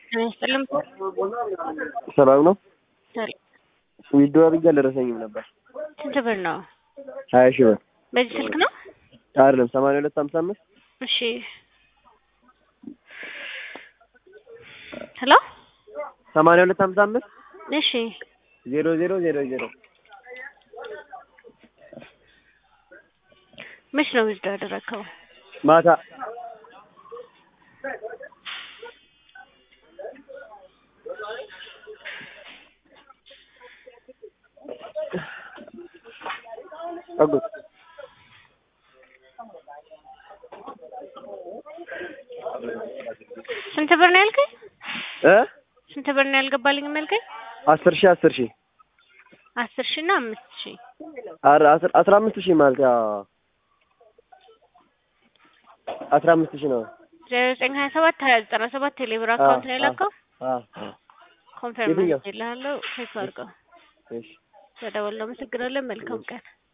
ስጥልም ሰላም ነው። ሰላም። ዊዶ አድርጌ አልደረሰኝም ነበር። ስንት ብር ነው? ሀያ ሺህ ብር በዚህ ስልክ ነው? አይደለም፣ ሰማንያ ሁለት ሀምሳ አምስት እሺ። ሄሎ። ሰማንያ ሁለት ሀምሳ አምስት እሺ። ዜሮ ዜሮ ዜሮ ዜሮ መች ነው ዊዝዶ ያደረግከው? ማታ አጎት ስንት ብር ነው ያልከኝ? እ ስንት ብር ነው ያልገባልኝም ያልከኝ? አስር ሺህ አስር ሺህ አስር ሺህ እና አምስት ሺህ ኧረ አስር አስራ አምስት ሺህ ማለት ያው አስራ አምስት ሺህ ነው። ዜሮ ዘጠኝ ሀያ ሰባት ሀያ ዘጠና ሰባት ቴሌብር አካውንት ላይ ላከው። አ ኮንፈርም የትኛው? ይልሃለሁ። ቼክ አድርገው። እሺ ተደወል። አመሰግናለን። መልካም ቀን